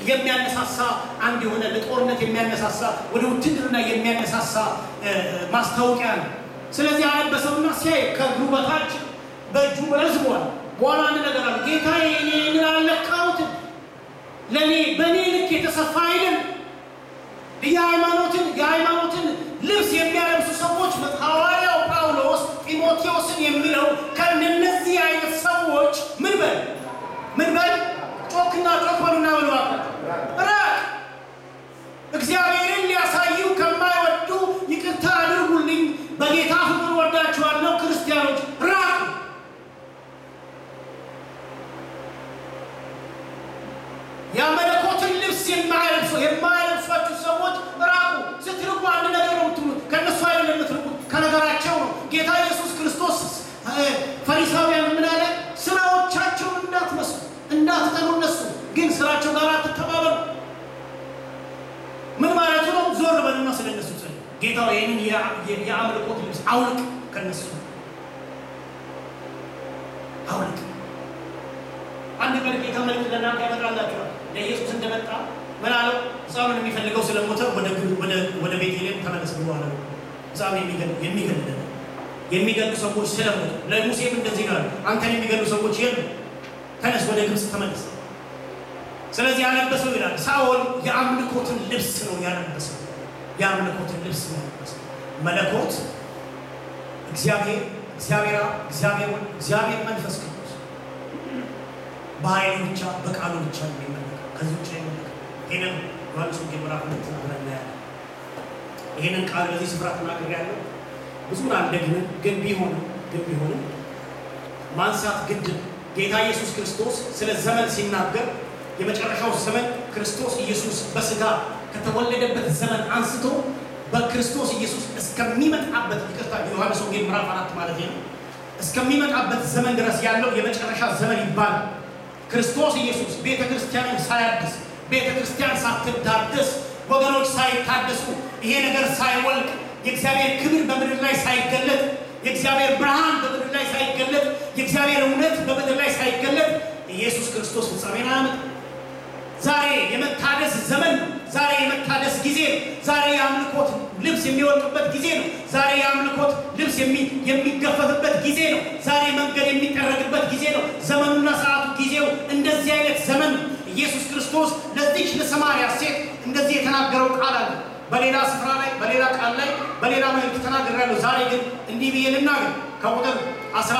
የሚያነሳሳ አንድ የሆነ ለጦርነት የሚያነሳሳ ወደ ውትድርና የሚያነሳሳ እ፣ ማስታወቂያ ነው። ስለዚህ አለበሰውና ሲያይ ከእግሩ በታች በእጁ ረዝሟል። በኋላ አንድ ነገር አለ። ጌታዬ እኔ ምን አልለካሁትም፣ ለእኔ በእኔ ልክ የተሰፋ አይደል። የሃይማኖትን የሃይማኖትን ልብስ የሚያለብሱ ሰዎች ሐዋርያው ጳውሎስ ጢሞቴዎስን የሚለው ከእነዚህ አይነት ሰዎች ምን በል ምን በል ጮክና ጮክ በሉና በሉ ራቅ። እግዚአብሔርን ሊያሳዩ ከማይወዱ ይቅርታ አድርጉልኝ፣ በጌታ ፍቅር ወዳችኋለሁ ክርስቲያኖች ራቅ። የመለኮትን ልብስ የማያለብሱ የማያለብሷችሁ ሰዎች ራቁ። ስትርቁ አንድ ነገር ነው የምትሉት፣ ከእነሱ አይደለም የምትርቁት፣ ከነገራቸው ነው። ጌታ ኢየሱስ ክርስቶስ እ፣ ፈሪሳውያን ምን አለ? ስራዎቻቸውን እንዳትመስሉ እንዳትጠሉ፣ እነሱ ግን ስራቸው ጋር አትተባበሩ። ምን ማለቱ ነው? ዞር በሉና ስለ እነሱ ጸልዩ። ጌታ ይህንን የአ- የ- የአምልኮት ልብስ አውልቅ፣ ከነሱ አውልቅ። አንድ ቀን ጌታ መልእክት ለእናንተ ያመጣላችኋል። ለኢየሱስ እንደመጣ ምን አለው? ሕፃኑን የሚፈልገው ስለሞተ ወደ ግብ- ወደ- ወደ ቤተልሔም ተመለስ ብሎ አለው። ሕፃኑ የሚገል- የሚገል የሚገሉ ሰዎች ስለሞቱ ለሙሴም እንደዚህ ነው ያለው፣ አንተን የሚገሉ ሰዎች የሉ፣ ተነስ ወደ ግብፅ ተመለስ። ስለዚህ ያለበሰው ይላል ሳኦል የአምልኮትን ልብስ ነው ያለበሰው። የአምልኮትን ልብስ ነው ያለበሰው። መለኮት እግዚአብሔር እግዚአብሔር አብ፣ እግዚአብሔር ወልድ፣ እግዚአብሔር መንፈስ ቅዱስ በኃይሉ ብቻ በቃሉ ብቻ ነው የሚመለከው። ከዚህ ውጭ አይመለከም። ይሄንን ዮሐንስ ወንጌል ምዕራፍ ሁለት አብረን እናያለን። ይሄንን ቃል በዚህ ስፍራ ተናግሬያለሁ። ብዙን አልደግምም፣ ግን ቢሆንም ግን ቢሆንም ማንሳት ግድ ነው። ጌታ ኢየሱስ ክርስቶስ ስለ ዘመን ሲናገር የመጨረሻው ዘመን ክርስቶስ ኢየሱስ በስጋ ከተወለደበት ዘመን አንስቶ በክርስቶስ ኢየሱስ እስከሚመጣበት ይቅርታ፣ የዮሐንስ ወንጌል ምዕራፍ አራት ማለት ነው እስከሚመጣበት ዘመን ድረስ ያለው የመጨረሻ ዘመን ይባላል። ክርስቶስ ኢየሱስ ቤተ ክርስቲያንን ሳያድስ ቤተ ክርስቲያን ሳትዳደስ ወገኖች ሳይታደሱ ይሄ ነገር ሳይወልቅ የእግዚአብሔር ክብር በምድር ላይ ሳይገለጥ የእግዚአብሔር ብርሃን በምድር ላይ ሳይገለጥ የእግዚአብሔር እውነት በምድር ላይ ሳይገለጥ ኢየሱስ ክርስቶስ ፍጻሜን አያመጣም። ዛሬ የመታደስ ዘመን ነው። ዛሬ የመታደስ ጊዜ ነው። ዛሬ የአምልኮት ልብስ የሚወልቅበት ጊዜ ነው። ዛሬ የአምልኮት ልብስ የሚ- የሚገፈፍበት ጊዜ ነው። ዛሬ መንገድ የሚጠረግበት ጊዜ ነው። ዘመኑና ሰዓቱ ጊዜው እንደዚህ አይነት ዘመን ነው። ኢየሱስ ክርስቶስ ለዚች ለሰማርያ ሴት እንደዚህ የተናገረው ቃል አለ። በሌላ ስፍራ ላይ በሌላ ቃል ላይ በሌላ መልእክት ተናግሬያለሁ። ዛሬ ግን እንዲህ ብዬ ልናገር ከቁጥር አስራ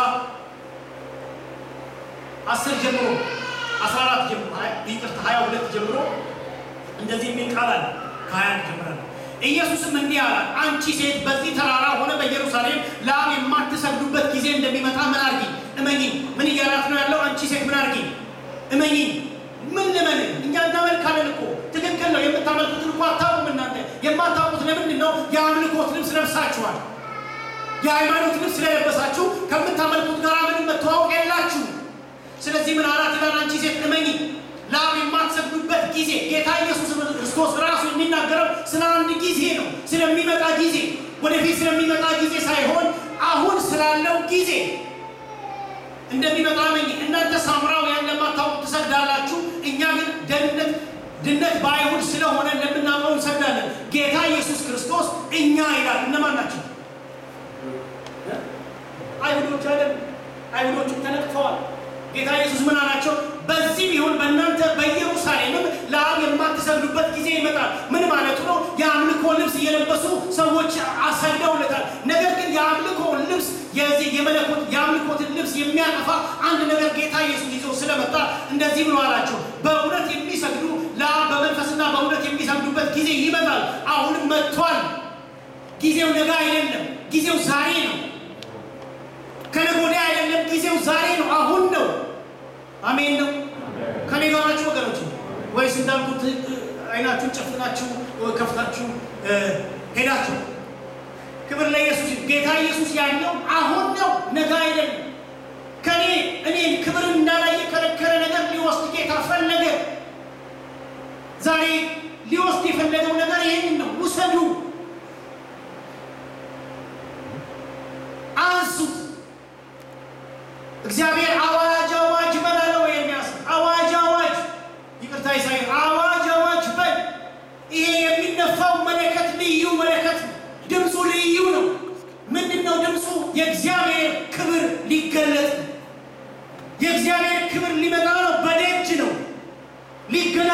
አስር ጀምሮ አስራ አራት ጀምሮ ሀያ- ይቅርታ ሀያ ሁለት ጀምሮ እንደዚህ የሚል ቃል አለ። ከሀያ አንድ ጀምራለሁ። ኢየሱስም እንዲህ አላት፣ አንቺ ሴት በዚህ ተራራ ሆነ በኢየሩሳሌም ለአብ የማትሰግዱበት ጊዜ እንደሚመጣ ምን አርጊ እመኚ። ምን እያላት ነው ያለው? አንቺ ሴት ምን አርጊ እመኚ። ምን ልመን? እኛ እናመልካለን እኮ ትክክል ነው። የምታመልኩትን እኮ አታውቁም እናንተ። የማታውቁት ለምንድን ነው? የአምልኮት ልብስ ለብሳችኋል። የሃይማኖት ልብስ ስለለበሳችሁ ከምታመልኩት ጋር ምንም መተዋወቅ የላችሁ። ስለዚህ ምን አላት ይላል? አንቺ ሴት እመኚ ለአብ የማትሰግዱበት ጊዜ ጌታ ኢየሱስ ክርስቶስ ራሱ የሚናገረው ስለ አንድ ጊዜ ነው። ስለሚመጣ ጊዜ፣ ወደፊት ስለሚመጣ ጊዜ ሳይሆን አሁን ስላለው ጊዜ እንደሚመጣ እመኚ። እናንተ ሳምራውያን ለማታውቁ ትሰግዳላችሁ፣ እኛ ግን ደህንነት ድነት በአይሁድ ስለሆነ እንደምናውቀው እንሰግዳለን። ጌታ ኢየሱስ ክርስቶስ እኛ ይላል። እነማን ናቸው? አይሁዶች አይደል? አይሁዶቹም ተነቅፈዋል። ጌታ ኢየሱስ ምን አላቸው? በዚህ ቢሆን በእናንተ በኢየሩሳሌምም ለአብ የማትሰግዱበት ጊዜ ይመጣል። ምን ማለቱ ነው? የአምልኮ ልብስ እየለበሱ ሰዎች አሰግደውለታል። ነገር ግን የአምልኮ ልብስ የዚህ የመለኮት የአምልኮትን ልብስ የሚያጠፋ አንድ ነገር ጌታ ኢየሱስ ይዞ ስለመጣ እንደዚህ ብሎ አላቸው፣ በእውነት የሚሰግዱ ለአብ በመንፈስና በእውነት የሚሰግዱበት ጊዜ ይመጣል። አሁንም መጥቷል። ጊዜው ነገ አይደለም፣ ጊዜው ዛሬ ነው። ከነገ ወዲያ አይደለም፣ ጊዜው ዛሬ ነው፣ አሁን ነው። አሜን ነው። ከኔ ጋር ናችሁ ወገኖች? ወይስ እንዳልኩት እ፣ አይናችሁን ጨፍናችሁ እ፣ ከፍታችሁ እ፣ ሄዳችሁ? ክብር ለኢየሱስ። ጌታ ኢየሱስ ያለው አሁን ነው፣ ነገ አይደለም። ከኔ እኔን ክብር እንዳላይ የከለከለ ነገር ሊወስድ ጌታ ፈለገ። ዛሬ ሊወስድ የፈለገው ነገር ይህን ነው። ውሰዱ፣ አንሱት። እግዚአብሔር አዋጅ አዋጅ በላለው ኤርምያስ አዋጅ አዋጅ ይቅርታ ኢሳይያስ አዋጅ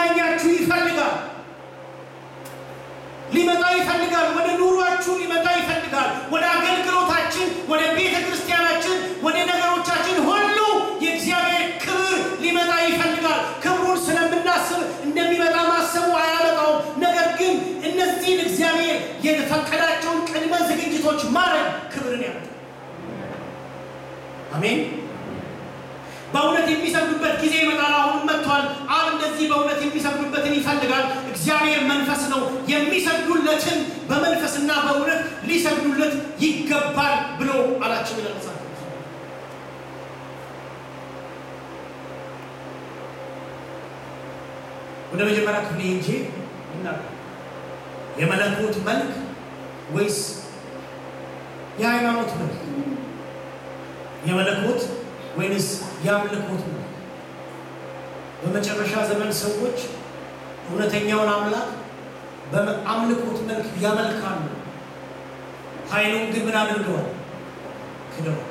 ሊጎበኛኛችሁ ይፈልጋል። ሊመጣ ይፈልጋል። ወደ ኑሯችሁ ሊመጣ ይፈልጋል። ወደ አገልግሎታችን፣ ወደ ቤተ ክርስቲያናችን፣ ወደ ነገሮቻችን ሁሉ የእግዚአብሔር ክብር ሊመጣ ይፈልጋል። ክብሩን ስለምናስብ እንደሚመጣ ማሰቡ አያመጣውም። ነገር ግን እነዚህን እግዚአብሔር የፈቀዳቸውን ቅድመ ዝግጅቶች ማድረግ ክብርን ያመጣል። አሜን። በእውነት የሚሰግዱበት ጊዜ ይመጣል። አሁንም መጥቷል። አብ እንደዚህ በእውነት የሚሰግዱበትን ይፈልጋል። እግዚአብሔር መንፈስ ነው። የሚሰግዱለትን በመንፈስና በእውነት ሊሰግዱለት ይገባል ብሎ አላቸው ይላል መጽሐፍ ቅዱስ። ወደ መጀመሪያ ክፍል ሄጄ እናገር የመለኮት መልክ ወይስ የሃይማኖት መልክ? የመለኮት ወይንስ የአምልኮት መልክ? በመጨረሻ ዘመን ሰዎች እውነተኛውን አምላክ በአምልኮት መልክ ያመልካሉ። ኃይሉን ግን ምን አድርገዋል? ክደዋል።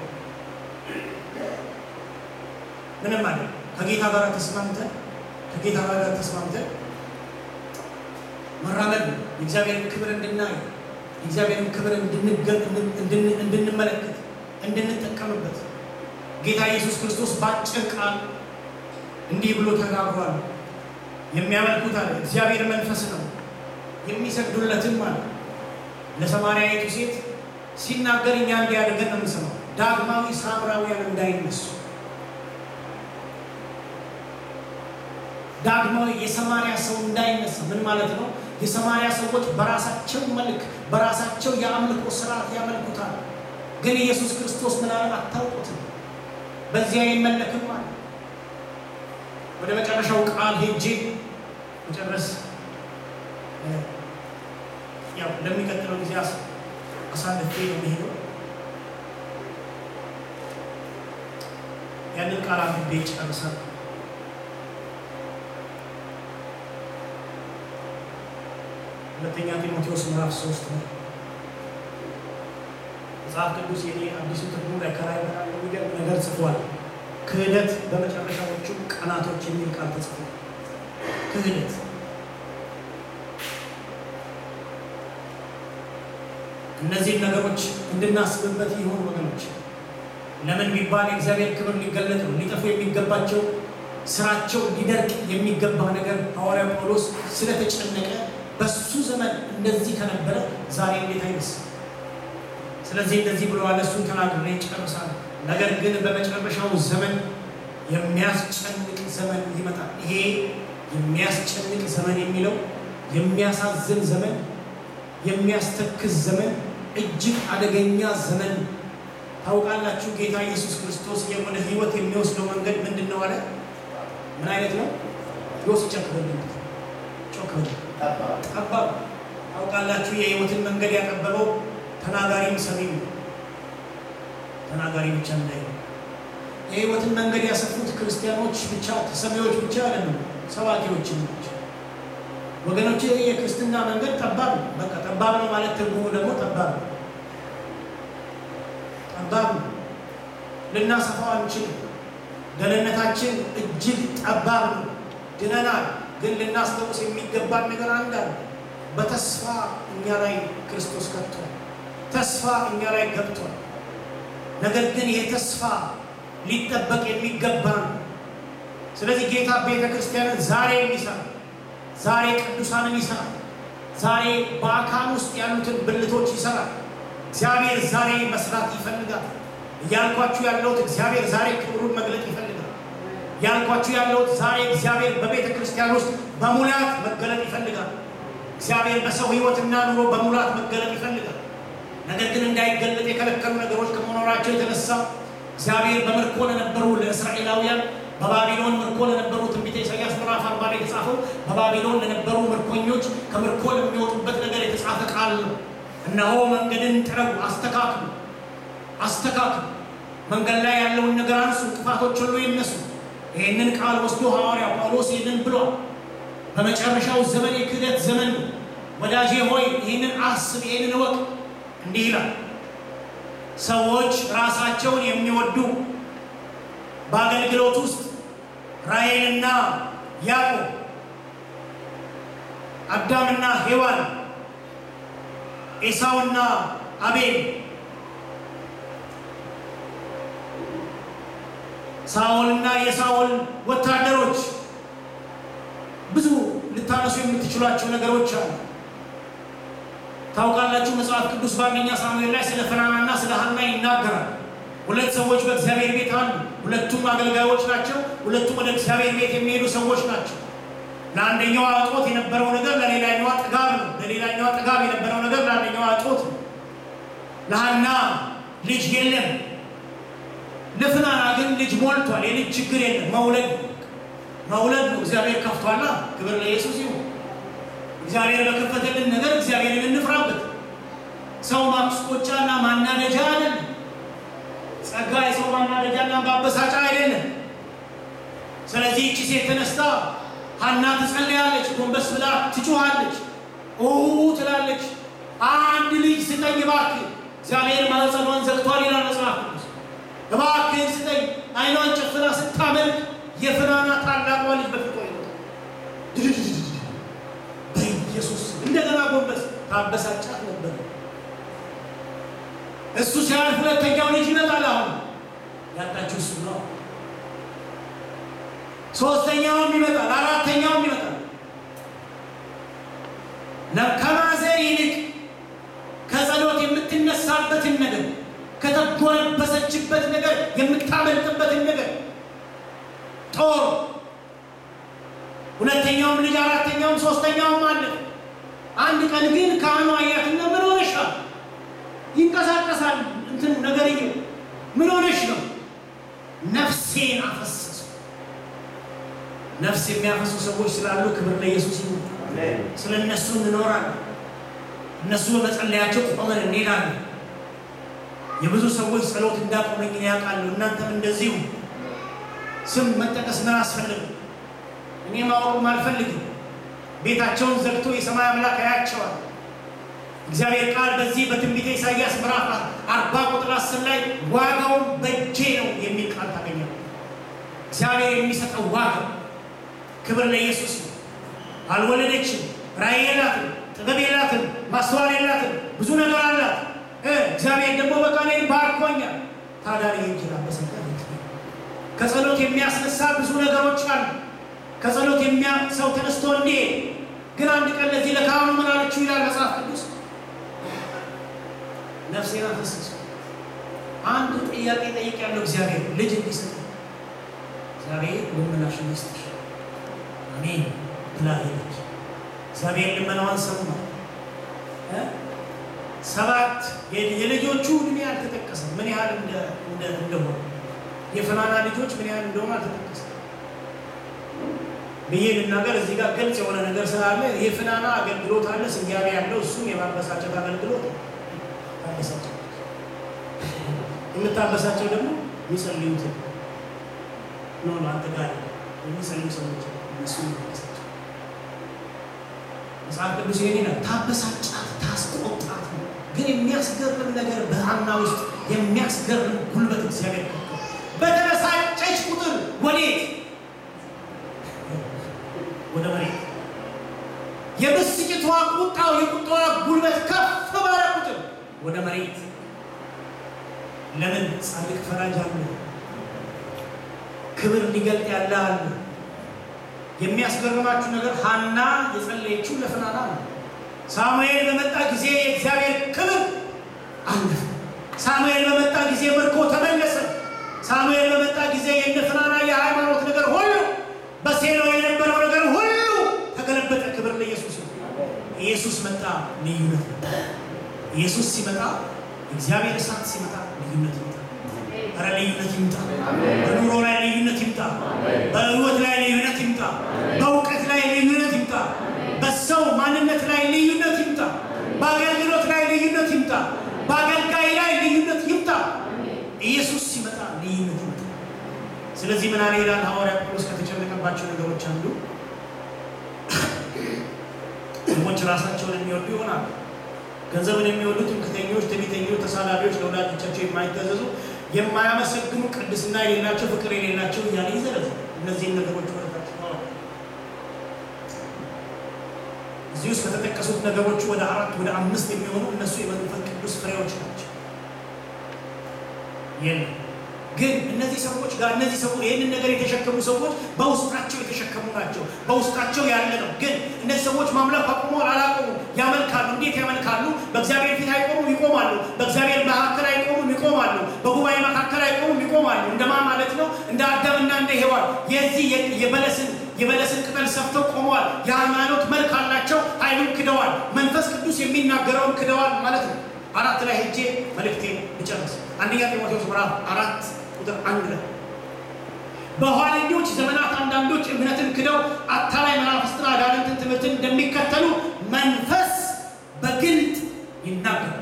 ምንም አለ ከጌታ ጋር ተስማምተን ከጌታ ጋር ተስማምተን መራመድ ነው። የእግዚአብሔርን ክብር እንድናይ የእግዚአብሔርን ክብር እንድንመለከት እንድንጠቀምበት ጌታ ኢየሱስ ክርስቶስ በአጭር ቃል እንዲህ ብሎ ተናግሯል። የሚያመልኩት አለ እግዚአብሔር መንፈስ ነው፣ የሚሰግዱለትም አለ ለሰማርያዊቱ ሴት ሲናገር እኛ እንዲያደርገን ነው የምንሰማው። ዳግማዊ ሳምራውያን እንዳይነሱ ዳግማዊ የሰማርያ ሰው እንዳይነሳ ምን ማለት ነው? የሰማርያ ሰዎች በራሳቸው መልክ በራሳቸው የአምልኮ ስርዓት ያመልኩታል። ግን ኢየሱስ ክርስቶስ ምን አለ? አታውቁትም፣ በዚያ አይመለክም አለ። ወደ መጨረሻው ቃል ሄጄ መጨረስ ያው ለሚቀጥለው ጊዜ አሳልፌ ነው የሚሄደው። ያንን ቃል አንብቤ ጨርሳል። ሁለተኛ ጢሞቴዎስ ምዕራፍ ሶስት ነው። መጽሐፍ ቅዱስ የኔ አዲሱ ትርጉም ላይ ከላይ በጣም የሚገርም ነገር ጽፏል። ክህደት በመጨረሻዎቹ ቀናቶች የሚል ቃል ተጽፏል። ክህደት እነዚህን ነገሮች እንድናስብበት ይሆን ወገኖች። ለምን ቢባል የእግዚአብሔር ክብር ሊገለጥ ነው። ሊጠፉ የሚገባቸው ስራቸው ሊደርቅ የሚገባ ነገር ሐዋርያ ጳውሎስ ስለተጨነቀ በሱ ዘመን እንደዚህ ከነበረ ዛሬ እንዴት አይመስል? ስለዚህ እንደዚህ ብለዋል። እሱን ተናግሬ ጨርሳለሁ። ነገር ግን በመጨረሻው ዘመን የሚያስጨንቅ ዘመን ይመጣል። ይሄ የሚያስጨንቅ ዘመን የሚለው የሚያሳዝን ዘመን፣ የሚያስተክዝ ዘመን፣ እጅግ አደገኛ ዘመን። ታውቃላችሁ ጌታ ኢየሱስ ክርስቶስ ወደ ህይወት የሚወስደው መንገድ ምንድን ነው አለ? ምን አይነት ነው? ዮስ ጨክበልነት ጮክበል ጠባብ። ታውቃላችሁ የህይወትን መንገድ ያጠበበው ተናጋሪም ሰሚም ተናጋሪ ብቻ እንዳይ የህይወትን መንገድ ያሰፉት ክርስቲያኖች ብቻ ተሰሚዎች ብቻ አይደሉም፣ ሰባኪዎችም ናቸው። ወገኖች የክርስትና መንገድ ጠባብ ነው። በቃ ጠባብ ነው ማለት ትርጉሙ ደግሞ ጠባብ ነው። ጠባብ ነው። ልናሰፋው አንችልም። ደህንነታችን እጅግ ጠባብ ነው። ድነናል። ግን ልናስታውስ የሚገባን ነገር አንድ አለ። በተስፋ እኛ ላይ ክርስቶስ ገብቷል። ተስፋ እኛ ላይ ገብቷል። ነገር ግን ይሄ ተስፋ ሊጠበቅ የሚገባ ነው። ስለዚህ ጌታ ቤተ ክርስቲያንን ዛሬ የሚሰራ ዛሬ ቅዱሳንን ይሰራል። ዛሬ በአካል ውስጥ ያሉትን ብልቶች ይሰራል። እግዚአብሔር ዛሬ መስራት ይፈልጋል። እያልኳችሁ ያለሁት እግዚአብሔር ዛሬ ክብሩን መግለጥ ይፈልጋል። ያልኳችሁ ያለሁት ዛሬ እግዚአብሔር በቤተ ክርስቲያን ውስጥ በሙላት መገለጥ ይፈልጋል። እግዚአብሔር በሰው ሕይወትና ኑሮ በሙላት መገለጥ ይፈልጋል። ነገር ግን እንዳይገለጥ የከለከሉ ነገሮች ከመኖራቸው የተነሳ እግዚአብሔር በምርኮ ለነበሩ ለእስራኤላውያን በባቢሎን ምርኮ ለነበሩ ትንቢተ ኢሳያስ ምዕራፍ አርባ ላይ የተጻፈው በባቢሎን ለነበሩ ምርኮኞች ከምርኮ ለሚወጡበት ነገር የተጻፈ ቃል ነው። እነሆ መንገድን ጥረጉ፣ አስተካክሉ፣ አስተካክሉ፣ መንገድ ላይ ያለውን ነገር አንሱ፣ እንቅፋቶች ሁሉ ይነሱ። ይህንን ቃል ወስዶ ሐዋርያ ጳውሎስ ይህንን ብሏል። በመጨረሻው ዘመን የክህደት ዘመን ነው። ወዳጄ ሆይ ይህንን አስብ፣ ይህንን እወቅ። እንዲህ ይላል ሰዎች ራሳቸውን የሚወዱ በአገልግሎት ውስጥ ራሔልና ያዕቆብ አዳምና ሔዋን፣ ኤሳውና አቤል፣ ሳኦልና የሳኦል ወታደሮች ብዙ ልታነሱ የምትችሏቸው ነገሮች አሉ። ታውቃላችሁ መጽሐፍ ቅዱስ በአንደኛ ሳሙኤል ላይ ስለ ፍናናና ስለ ሐና ይናገራል። ሁለት ሰዎች በእግዚአብሔር ቤት አሉ። ሁለቱም አገልጋዮች ናቸው። ሁለቱም ወደ እግዚአብሔር ቤት የሚሄዱ ሰዎች ናቸው። ለአንደኛዋ እጦት የነበረው ነገር ለሌላኛዋ ጥጋብ ነው። ለሌላኛዋ ጥጋብ የነበረው ነገር ለአንደኛዋ እጦት ነው። ለሐና ልጅ የለም፣ ለፍናና ግን ልጅ ሞልቷል። የልጅ ችግር የለም። መውለድ መውለድ ነው። እግዚአብሔር ከፍቷላ። ክብር ለኢየሱስ ይሁን። እግዚአብሔር በከፈተልን ነገር እግዚአብሔርን እንፍራበት። ሰው ማስቆጫና ማናደጃ አይደለም። ጸጋ የሰው ማናደጃና ማበሳጫ አይደለም። ስለዚህ እቺ ሴት ተነስታ ሐና ትጸልያለች፣ ጎንበስ ብላ ትጮኻለች፣ ኦ ትላለች። አንድ ልጅ ስጠኝ እባክህ፣ እግዚአብሔር ማኅፀኗን ዘግቷል ይላል መጽሐፍ ቅዱስ። እባክህን ስጠኝ። አይኗን ጨፍና ስታመልክ የፍናና ታላቋ ልጅ በፊቷ ይወጣል። በኢየሱስ እንደገና ጎንበስ ታበሳጫት ነበር። እሱ ሲያልፍ ሁለተኛው ልጅ ይመጣል። አሁን ያጣችው እሱ ነው። ሶስተኛውም ይመጣል፣ አራተኛውም ይመጣል። ከማዘር ይልቅ ከጸሎት የምትነሳበትን ነገር ከተጎነበሰችበት ነገር የምታመልጥበትን ነገር ጦር ሁለተኛውም ልጅ አራተኛውም ሶስተኛውም አለ። አንድ ቀን ግን ካህኑ አያትና ምን ሆነሻል? ይንቀሳቀሳል እንትን ነገርዬው ምን ሆነሽ ነው? ነፍሴን አፈሰሱ። ነፍስ የሚያፈሱ ሰዎች ስላሉ ክብር ለኢየሱስ ይሁን። ስለ እነሱ እንኖራለን። እነሱ በመጸለያቸው ቆመን እንሄዳለን። የብዙ ሰዎች ጸሎት እንዳቆመኝ ያውቃለሁ። እናንተም እንደዚሁ ስም መጠቀስ ምን አስፈልግ እኔ ማወቅም አልፈልግም። ቤታቸውን ዘግቶ የሰማይ አምላክ ያያቸዋል። እግዚአብሔር ቃል በዚህ በትንቢተ ኢሳይያስ ምዕራፍ አርባ ቁጥር አስር ላይ ዋጋውን በእጄ ነው የሚል ቃል ታገኛል። እግዚአብሔር የሚሰጠው ዋጋ ክብር ለኢየሱስ ነው። አልወለደችም፣ ራእይ የላትም፣ ጥበብ የላትም፣ ማስተዋል የላትም፣ ብዙ ነገር አላት። እግዚአብሔር ደግሞ በቃ እኔን ባርኮኛል። ታዲያ ይንጅላ በሰጠ ከጸሎት የሚያስነሳ ብዙ ነገሮች አሉ። ከጸሎት የሚያ ሰው ተነስቶ እንዲሄድ ግን አንድ ቀን ለዚህ ለካህኑ ምን አለችው ይላል መጽሐፍ ቅዱስ ነፍሴን አፈሰሱ። አንድ ጥያቄ ጠይቄያለሁ። እግዚአብሔር ልጅ እንዲሰጥ እግዚአብሔር ልመናሽን ይስጥሽ አሜን ብላ ሄደች። እግዚአብሔር ልመናዋን ሰማ። ሰባት የልጆቹ እድሜ አልተጠቀሰም፣ ምን ያህል እንደሆነ የፍናና ልጆች ምን ያህል እንደሆነ አልተጠቀሰም ብዬ ልናገር። እዚህ ጋር ግልጽ የሆነ ነገር ስላለ የፍናና አገልግሎት አለ፣ ስያሜ ያለው እሱም የማበሳጨት አገልግሎት ታበሳቸው። የምታበሳቸው ደግሞ የሚጸልዩት ነው። አንተ ጋር የሚጸልዩ ሰዎች እነሱ የሚበሳቸው መጽሐፍ ቅዱስ ይሄን ይላል። ታበሳጫት፣ ታስቆጣት ነው። ግን የሚያስገርም ነገር በሐና ውስጥ የሚያስገርም ጉልበት እግዚአብሔር በተበሳጨች ቁጥር ወዴት? ወደ መሬት። የብስጭቷ ቁጣው የቁጣዋ ጉልበት ከፍ ባለ ቁጥር ወደ መሬት። ለምን? ጻድቅ ፈራጅ አለ፣ ክብር ሊገልጥ ያለ አለ። የሚያስገርማችሁ ነገር ሐና የጸለየችው ለፍናና ነው። ሳሙኤል በመጣ ጊዜ የእግዚአብሔር ክብር አለፈ። ሳሙኤል በመጣ ጊዜ ምርኮ ተመለሰ። ሳሙኤል በመጣ ጊዜ የእነ ፍናና የሃይማኖት ነገር ሁሉ በሴሎ የነበረው ነገር ሁሉ ተገለበጠ። ክብር ለኢየሱስ ነው። ኢየሱስ መጣ፣ ልዩነት መጣ። ኢየሱስ ሲመጣ እግዚአብሔር እሳት ሲመጣ ልዩነት ይመጣ። ኧረ ልዩነት ይምጣ። በኑሮ ላይ ልዩነት ይምጣ። በህይወት ላይ ልዩነት ይምጣ። በእውቀት ላይ ልዩነት ይምጣ። በሰው ማንነት ላይ ልዩነት ይምጣ። በአገልግሎት ላይ ልዩነት ይምጣ። በአገልጋይ ላይ ልዩነት ይምጣ። ኢየሱስ ሲመጣ ልዩነት ይመጣ። ስለዚህ ምን አለ ይላል ሐዋርያ ጳውሎስ ከተጨነቀባቸው ነገሮች አንዱ ሰዎች ራሳቸውን የሚወዱ ይሆናሉ። ገንዘብን የሚወዱ ትምክህተኞች፣ ትዕቢተኞች፣ ተሳዳቢዎች፣ ለወላጆቻቸው የማይታዘዙ የማያመሰግኑ፣ ቅድስና የሌላቸው፣ ፍቅር የሌላቸው እያለ ይዘረዝ እነዚህን ነገሮች ወደታች እዚህ ውስጥ ከተጠቀሱት ነገሮች ወደ አራት ወደ አምስት የሚሆኑ እነሱ የመንፈስ ቅዱስ ፍሬዎች ናቸው። የለም ግን እነዚህ ሰዎች ጋር እነዚህ ሰዎች ይህንን ነገር የተሸከሙ ሰዎች በውስጣቸው የተሸከሙ ናቸው። በውስጣቸው ያለ ነው። ግን እነዚህ ሰዎች ማምለክ አቁሞ አላቆሙ ያመልካሉ። እንዴት ያመልካሉ? በእግዚአብሔር ፊት አይቆሙም፣ ይቆማሉ። በእግዚአብሔር መካከል አይቆሙም፣ ይቆማሉ። በጉባኤ መካከል አይቆሙም፣ ይቆማሉ። እንደማ ማለት ነው እንደ አዳምና እንደ ሔዋን የዚህ የበለስን የበለስን ቅጠል ሰፍተው ቆመዋል። የሃይማኖት መልክ አላቸው። ኃይሉን ክደዋል። መንፈስ ቅዱስ የሚናገረውን ክደዋል ማለት ነው። አራት ላይ ሄጄ መልእክቴን ልጨርስ። አንደኛ ጢሞቴዎስ ምዕራፍ አራት ቁጥር አንድ ላይ በኋለኞች ዘመናት አንዳንዶች እምነትን ክደው አታላይ መናፍስትና አጋንንትን ትምህርትን እንደሚከተሉ መንፈስ በግልጥ ይናገራል።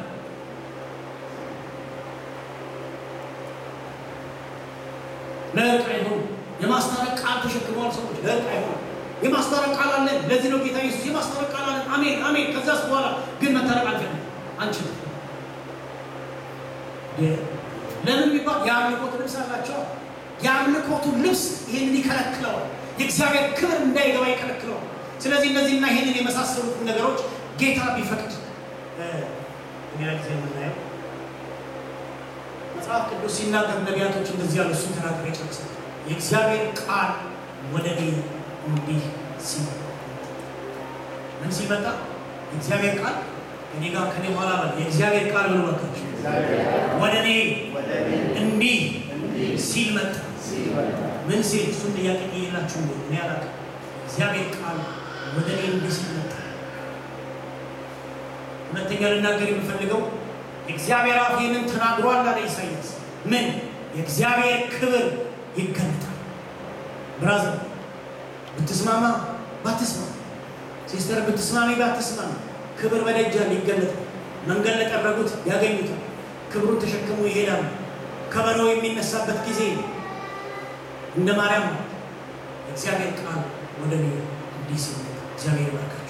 ለእርቅ አይሆኑ የማስታረቅ ቃል ተሸክመዋል ሰዎች። ለእርቅ አይሆኑ የማስታረቅ ቃል አለን። ለዚህ ነው ጌታ ኢየሱስ የማስታረቅ ቃል አለን። አሜን አሜን። ከዛስ በኋላ ግን መታረቅ አልፈልግም አንችልም። ለምን ቢባል የአምልኮት ልብስ አላቸው። የአምልኮቱ ልብስ ይህንን ይከለክለዋል። የእግዚአብሔር ክብር እንዳይገባ ይከለክለዋል። ስለዚህ እነዚህና ይህንን የመሳሰሉት ነገሮች ጌታ ቢፈቅድ ሌላ ጊዜ የምናየው መጽሐፍ ቅዱስ ሲናገር ነቢያቶች እንደዚህ ያሉ እሱን ተናገር ይጨርሳል። የእግዚአብሔር ቃል ወደ እኔ እንዲህ ሲመጣ ምን ሲመጣ የእግዚአብሔር ቃል እኔ ጋር ከኔ በኋላ በል የእግዚአብሔር ቃል ብሎ መጣችሁ ወደ እኔ እንዲህ ሲል መጣ። ምን ሲል እሱን ጥያቄ የላችሁ እኔ አላውቅም። እግዚአብሔር ቃል ወደ እኔ እንዲህ ሲል መጣ። ሁለተኛ ልናገር የምፈልገው እግዚአብሔር አፍ ይህንን ተናግሯል አለ ኢሳይያስ። ምን የእግዚአብሔር ክብር ይገለጣል። ብራዘር ብትስማማ ባትስማማ፣ ሲስተር ብትስማሚ ባትስማሚ፣ ክብር በደጃል ይገለጣል። መንገድ ለጠረጉት ያገኙታል። ክብሩን ተሸክሞ ይሄዳሉ። ከበሮ የሚነሳበት ጊዜ እንደ ማርያም እግዚአብሔር ቃል ወደ እኔ እንዲህ ሲል እግዚአብሔር ይባርካችሁ።